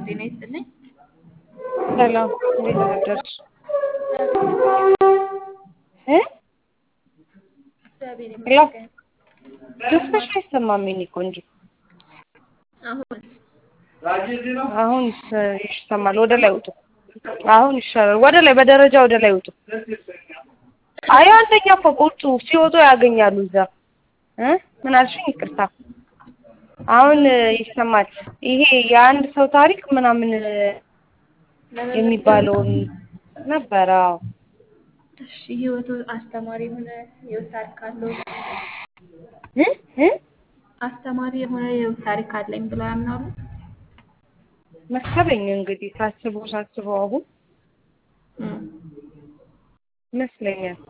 ጤና ይስጥልኝ። ሰላም እንዴት አደርሽ? እ እግዚአብሔር ሄሎ ይመስገን። ድምፅሽ አይሰማም የኔ ቆንጆ። አሁን አሁን ይሰማል። ወደ ላይ ውጡ። አሁን ይሻላል። ወደ ላይ በደረጃ ወደ ላይ ውጡ። አይ አንደኛ ፎቅ ውጡ። ሲወጡ ያገኛሉ እዛ እ ምን አልሽኝ? ይቅርታ። አሁን ይሰማል። ይሄ የአንድ ሰው ታሪክ ምናምን የሚባለውን ነበረ። አዎ እሺ፣ ህይወቱ አስተማሪ የሆነ የህይወት ታሪክ አለው። እ እ አስተማሪ የሆነ የህይወት ታሪክ አለኝ ብለው ያምናሉ? መሰለኝ እንግዲህ ሳስበው ሳስበው አሁን እም፣ ይመስለኛል።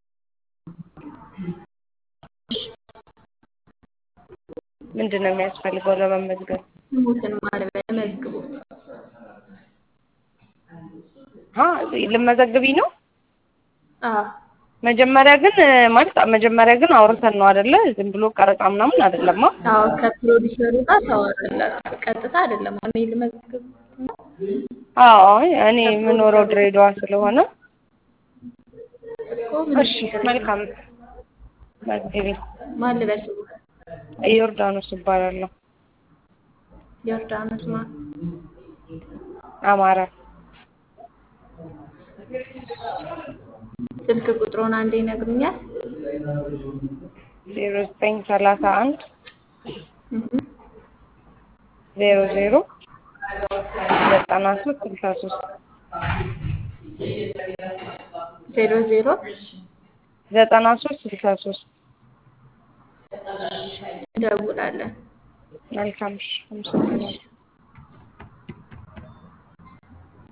ምንድን ነው የሚያስፈልገው ለመመዝገብ? ስሙትን ማለበ መዝግቡት። አ ልመዘግቢ ነው? አዎ መጀመሪያ ግን ማለት መጀመሪያ ግን አውርተን ነው አይደለ? ዝም ብሎ ቀረጻ ምናምን አይደለማ። አዎ ከፕሮዲሰሩ ጋር ታወራላችሁ። ቀጥታ አይደለም። እኔ ልመዝግብ ነው። አዎ አይ እኔ የምኖረው ድሬዳዋ ስለሆነ እኮ ምን እሺ መልካም መዝግቢ። ማን ልበል ስሙ? ዮርዳኖስ እባላለሁ። ዮርዳኖስ ማን? አማራ ስልክ ቁጥሩን አንዴ ይነግሩኛል? ዜሮ ዘጠኝ ሰላሳ አንድ እህ ዜሮ ዜሮ ዘጠና ሶስት ስልሳ ሶስት ዜሮ ዜሮ ዘጠና ሶስት ስልሳ ሶስት እንደውላለን። መልካም እሺ አመሰግናለሁ።